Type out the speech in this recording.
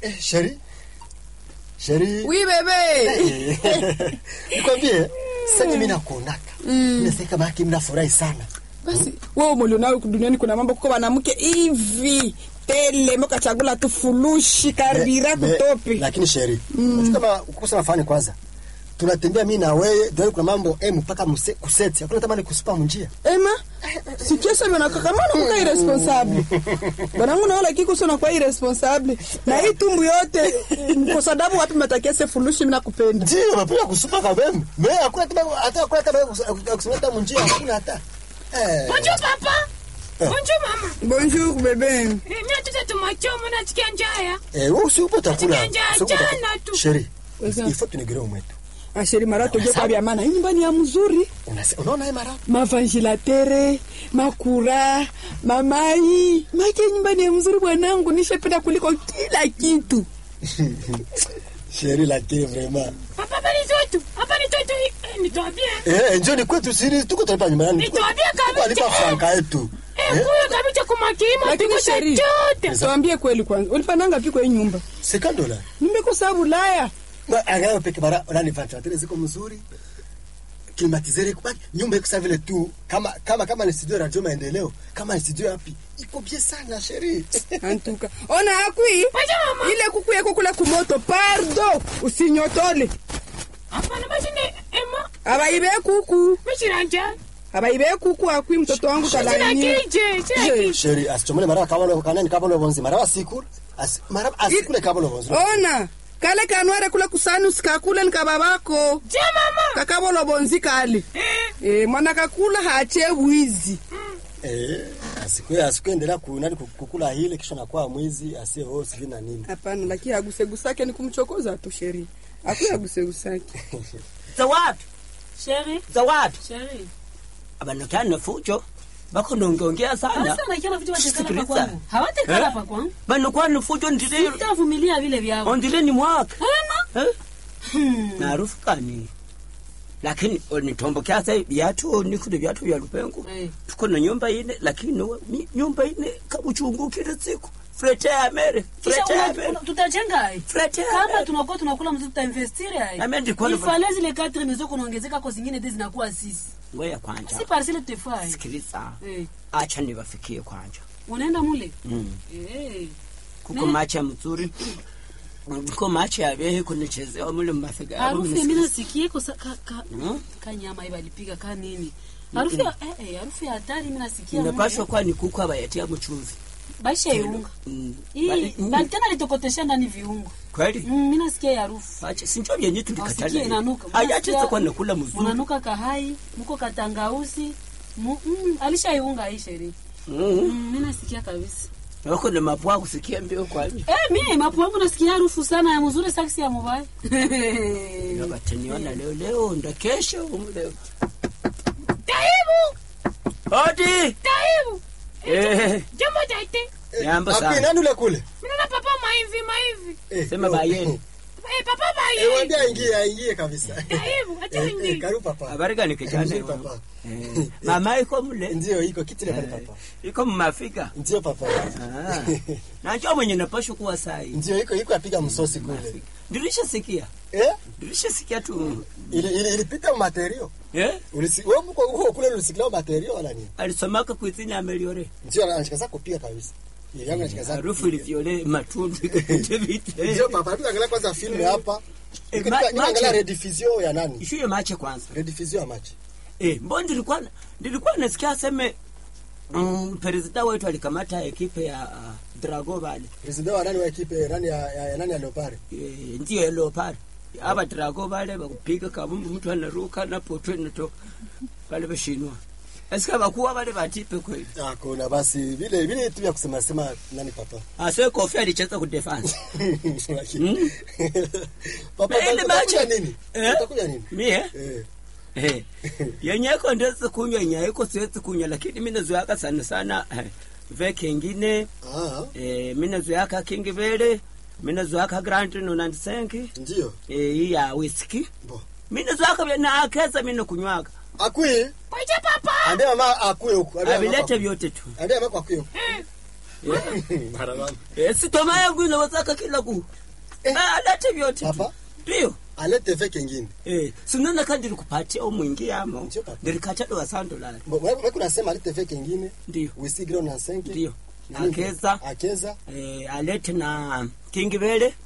Eh, sheri. Sheri. Oui bebe. Nikwambie, sasa mimi nakuonaka. Mimi sasa kama yake mnafurahi sana. Basi wewe umelionao duniani kuna mambo kwa mwanamke hivi tele moka chagula tu fulushi karibira Me- me- kutopi. Lakini sheri. Mm. Kama ukosa nafani kwanza. Tunatembea mimi na wewe, ndio kuna mambo eh mpaka mse- kuseti. Hakuna tamani kusupa munjia. Ema, sikiesa bana kaka mana muka irresponsable. Banangu naola kiko sona kwa irresponsable. Na hii tumbu yote kwa sababu wapi matakia se fulushi mimi nakupenda. Ndio, napenda kusupa kabembe. Mimi hakuna tamani hata hakuna tamani kusupa munjia, hakuna hata. Eh. Bonjour papa. Bonjour mama. Bonjour bebe. Eh, Mimi nataka tumachomo nasikia njaa ya. Eh, wewe usiupo takula. Janja, Usiupo takula. jana tu. Sheri. Weza. Ifo tunigire umwetu. Asheri marato je kwa bya maana. Hii nyumbani ya mzuri. Unase- Unaona hii mara? mavangilatere makura mamai make nyumbani ya mzuri bwanangu nishapenda kuliko kila kitu Sheri lakini vraiment. Papa hapa ni toto. Hapa ni toto. Eh, nitwambie. Eh, njoo ni kwetu siri tuko tunalipa nyumbani. Nitwambie kabisa. Alipa franka yetu. Eh, kuyo kabisa kumakima lakini tuko sheri chote. tuambie kweli kwanza ulipananga pi kwa hii nyumba Sika dola. nimekosa bulaya Na angalau peke bara nani ventilateur ziko mzuri. Climatiseur iko baki nyumba iko sawa vile tu kama kama kama ni studio ya radio maendeleo, kama ni studio yapi? Iko bien sana sheri. antuka ona akwi Wacha mama. ile kuku yako kula kumoto pardo usinyotole Hapana basi ni ema. abaibe kuku Mishiranja. abaibe kuku akwi mtoto wangu Sina kalaini kije. Sina kije. Sheri asichomele mara kama lo kanani kama lo bonzi mara wasikula. As mara asikule kama lo bonzi. ona kale kanware kula kusani usikakule nikababako Je mama. kakabolo bonzi kale Eh. e, mwana kakula hache wizi Eh, asikwe asikuendelea kunani kukula hile kisha nakuwa mwizi asiye ho sivyo na nini. hapana lakini agusegusake ni kumchokoza tu sheri akuya agusegusake zawadi Sheri, zawadi sheri. abanokana fujo bakonongeongea sana Sasa nakiona vitu watekala Sikiliza. pa kwangu. Hawatekala Eh? pa kwangu. banokwana fujo ndile Sitavumilia vile vyao. ondile ni mwaka Hana? Eh? na harufu kani lakini nitombokea sa viatu nikule viatu vya lupengo Eh. tuko na nyumba ine lakini we- mi- nyumba ine kabuchungukile siku frete ya mere Kisha frete ya una- mere una- tutajenga ai. frete ya Kama mere tunakuwa tunakula mzee tutainvestiri ai. Amen, ndikuwa na- Ifale zile 4 mezo kunaongezeka kwa zingine hizi zinakuwa sisi. ngoya kwanja Si parcelle tutafai. sikiliza Eh. acha niwafikie kwanja Unaenda mule? mm. Eh. kuko macha mzuri kuko macha yabehe kunichezewa mule mmafiga Harufu mimi nasikia kwa sa- ka ka Mm. ka nyama ibalipiga ka nini. Harufu ya eh eh harufu ya hatari mimi nasikia. inapashwa mule. kuwa ni kuku abayatia mchumvi Baisha iunga. Mm. Hii Bali- mm. na tena litokotesha ndani viungo. kweli Mm, mimi nasikia ya harufu. acha sinjo vyenye Nasikia tulikatala inanuka. ayacha kwa nakula mzuri Unanuka kahai, mko katangausi. Mu, mm, alishaiunga hii sherehe. Mm. Mm, mimi nasikia kabisa. wako na mapua kusikia mbio kwani Eh, mimi mapu wangu nasikia harufu sana ya mzuri saksi ya mubaya. bataniona leo leo ndo kesho umleo Taibu. odi Taibu. eh Jambo taite. Jambo Api sana. nani ule kule? Mimi na papa maivi maivi. Eh, sema yo. bayeni Eh, papa Eh, maivi. waambie aingie aingie kabisa. Taibu, acha Eh, eh, ingi. karibu papa. habari gani kijana Nzuri, wangu? papa. Eh, mama iko mle Ndio iko kitile pale Eh, papa. iko mmafika Ndio papa. Ah. najua mwenye napashwa kuwa sai Ndio iko iko apiga msosi kule. ndirishasikia Eh? ndirishasikia tu Ile ile ilipita materio. eh Ulisi wewe mko huko kule ulisikia materio wala nini? alisomaka kuizini ameliore Ndio anachikaza kupiga kabisa. Ile yangu anachikaza. harufu ilivyole matundu ikapite vite Ndio papa, hebu angalia kwanza filmu hapa. Eh, Nika- ma- nika- Angalia mache. rediffusion ya nani? ishuye mache kwanza Rediffusion ya machi. eh mbona nilikuwa nilikuwa nasikia aseme mm, president wetu alikamata ekipe ya uh, Drago vale President wa nani wa ekipe nani ya, ya, ya nani ya Leopard? eh, ndio elo pale aba Drago vale bakupiga kabumbu mtu anaruka na potwe nato pale bashinwa Esika bakuwa vale batipe kweli Ah, kuna basi vile vile tu vya kusema sema nani papa. ase kofi alicheza ku defense Lakini- Papa, Na ile utakuja machi- nini? Eh? Utakuja nini? mie Eh. Eh, yenye iko ndezi kunywa yenye haiko siwezi kunywa lakini mimi nazoeaka sana sana eh, ve kengine Ah, eh, mimi nazoeaka kingi vele mimi nazoeaka grand nonandisenki ndio. eh, hii ya whisky Bo. mimi nazoeaka vya na akeza mimi nakunywaka Akui, Kwaje papa? ambia mama akue huko. Ambia mama avilete akue. vyote tu Ambia mama akue huko. Mara mama. Eh, si toma yangu inawezaka kila ku Eh. Eh, alete vyote tu. Papa? ndiyo alete ve kengine Eh, sinona ka ndiri kupatia omwingiyamo Ndio, papa. ndiri kachadowa sandolari Bo- wewe wewe kunasema alete ve kengine ndiyo wisigiro na senke ndiyo Nini? akeza akeza eh, alete na kingivele